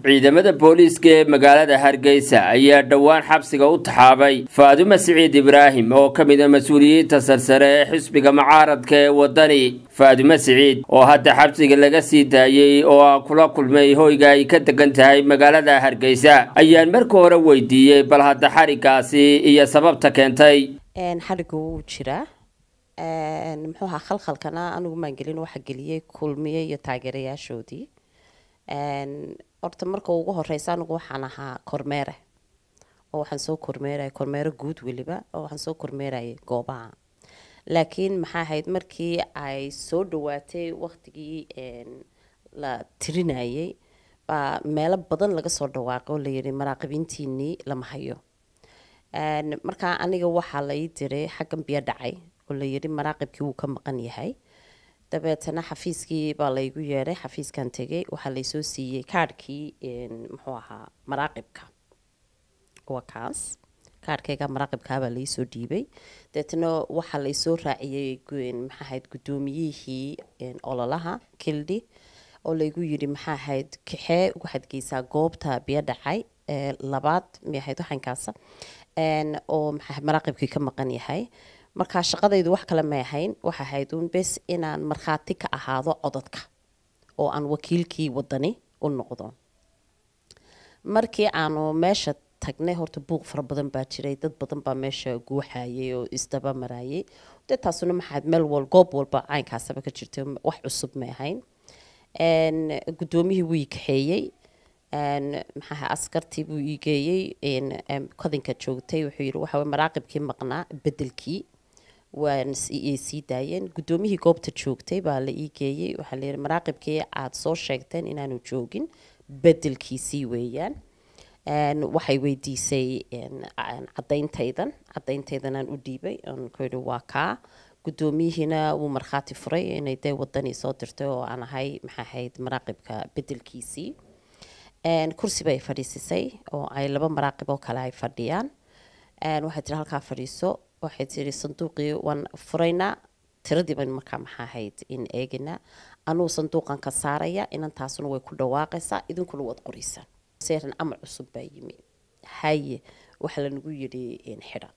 ciidamada booliiska ee magaalada hargeysa ayaa dhowaan xabsiga u taxaabay faadumo siciid ibraahim oo ka mid a mas-uuliyiinta sarsare ee xisbiga mucaaradka ee waddani faadumo siciid oo hadda xabsiga laga sii daayey oo aan kula kulmay hoyga ay ka degan tahay magaalada hargeysa ayaan marka hore weydiiyey bal hadda xarigaasi iyo sababta keentay xariga wuu jiraa muxuu ahaa khalkhalkana anigu maan gelin waxa geliyey kulmiye iyo taageerayaashoodii horta marka ugu horeysa anigu waxaan ahaa kormeere oo waxaan soo kormeeraya kormeero guud weliba oo waxaan soo kormeerayay goobaha laakiin maxaa ahayd markii ay soo dhawaatay waqtigii la tirinayay baa meelo badan laga soo dhawaaqay oo layidhi maraaqibiintiinii lama hayo markaa aniga waxaa lai diray xaggan biyo dhacay oo layidhi maraaqibkii wuu ka maqan yahay dabeetana xafiiskii baa laygu yeedhay xafiiskan tegay waxaa laysoo siiyey kaadhkii muxuu ahaa maraaqibka waa kaas kaadhkayga maraaqibkaabaa laysoo dhiibay dabeetana waxaa laysoo raaciyey maxaa ahayd guddoomiyihii ololaha kildhi oo laygu yidhi maxaa ahayd kaxee waxaad geysaa goobta biyo dhacay labaad may ahayd waxankaasa oo maxaa maraaqibkii ka maqan yahay markaa shaqadaydu wax kale may ahayn waxa ahayd uun bes inaan markhaati ka ahaado codadka oo aan wakiilkii wadani u noqdo markii aanu meesha tagnay horta buuq fara badan baa jiray dad badan baa meesha guuxayay oo isdaba marayay dee taasuna maxaad meel wal goob walba caynkaasaba ka jirtay wax cusub may ahayn guddoomiyihii wuu ii kaxeeyey maxaa askartii buu ii geeyey kodinka joogtay wuxuu yidhi waxa maraaqibkii maqnaa bedelkii waan sii daayeen guddoomiyihii goobta joogtay baa la ii geeyey waxaa layidhi maraaqibkii aad soo sheegteen inaanu joogin bedelkiisii weeyaan waxay weydiisay cadayntaydan cadayntaydanaan u dhiibay aan ku yidhi waa kaa gudoomiyihiina wuu markhaati furay inay dee wadanii soo dirtay oo aan ahay maxaa ahayd maraaqibka bedelkiisii kursi bay fadhiisisay oo ay laba maraaqib oo kale ay fadhiyaan waxay tiri halkaa fadhiiso waxay tiri sanduuqii waan furaynaa tiradii baynu markaa maxaa ahayd in eeginaa anuu sanduuqan ka saaraya inantaasuna way ku dhawaaqaysaa idinkuna waad qoraysaan seeran amar cusub baa yimi haye waxaa lanagu yidhi xidha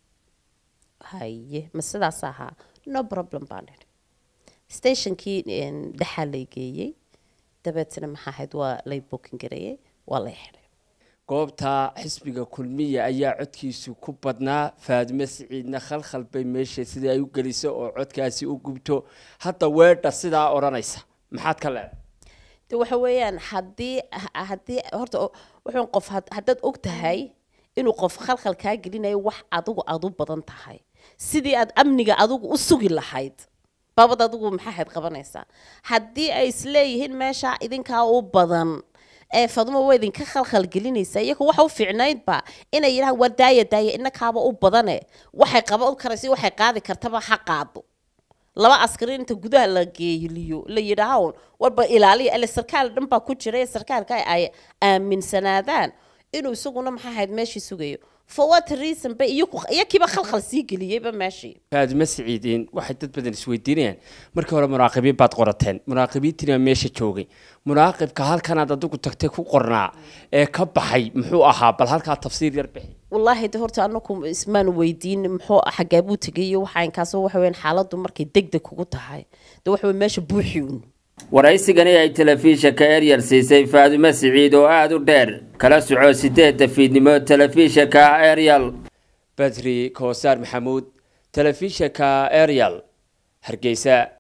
haye ma sidaas ahaa no problem baan idhi stationkii dhexaa lay geeyey dabeetna maxaa ahayd waa lay bookin gareeyey waa lay xidhay goobta xisbiga kulmiya ayaa codkiisu ku badnaa faadimo siciidna khalkhal bay meesha sidai ay u geliso oo codkaasi u gubto hadda weedha sidaa odhanaysa maxaad ka leedahay de waxa weeyaan haddii haddii horta wuxuun qof haddaad og tahay inuu qof khalkhal kaa gelinayo wax adigu aad u badan tahay sidii aad amniga adigu u sugi lahayd baabad adigu maxaa ahayd qabanaysaa haddii ay isleeyihiin meesha idinkaa u badan ee fadmo waa idinka khalkhal gelinaysa iyagu waxa u fiicnaydba inay yidhahaan waa daaya daaya inakaaba u badane waxay qaban karaysa waxay qaadi kartaba ha qaado laba askari inta gudaha la geeliyo la yidhaaho warba ilaaliya ile sarkaal dhan baa ku jira sarkaalka ay aaminsanaadaan inuu isaguna maxaa ahayd meeshii sugayo for what reason ba iyakiiba khalkhal sii geliyeyba meeshii faadimo siciidiin waxay dad badan isweydiinayaan markii hore muraaqibiin baad qorateen muraaqibiintiina meesha joogay muraaqibka halkanaad adigu tagtay ku qornaa ee ka baxay muxuu ahaa bal halkaa tafsiir yar bixi wallaahi de horta anaku ismaan weydiin muxuu xaggaa buu tegay iyo waxa inkaas waxa weyn xaaladdu markay degdeg kugu tahay de waxa wey meesha buuxi un waraysigani ay telefishinka eryal siisay faadumo siciid oo aada u dheer kala soco sideedda fiidnimo telefishinka eryal badri koosaar maxamuud telefishinka eryal hargeysa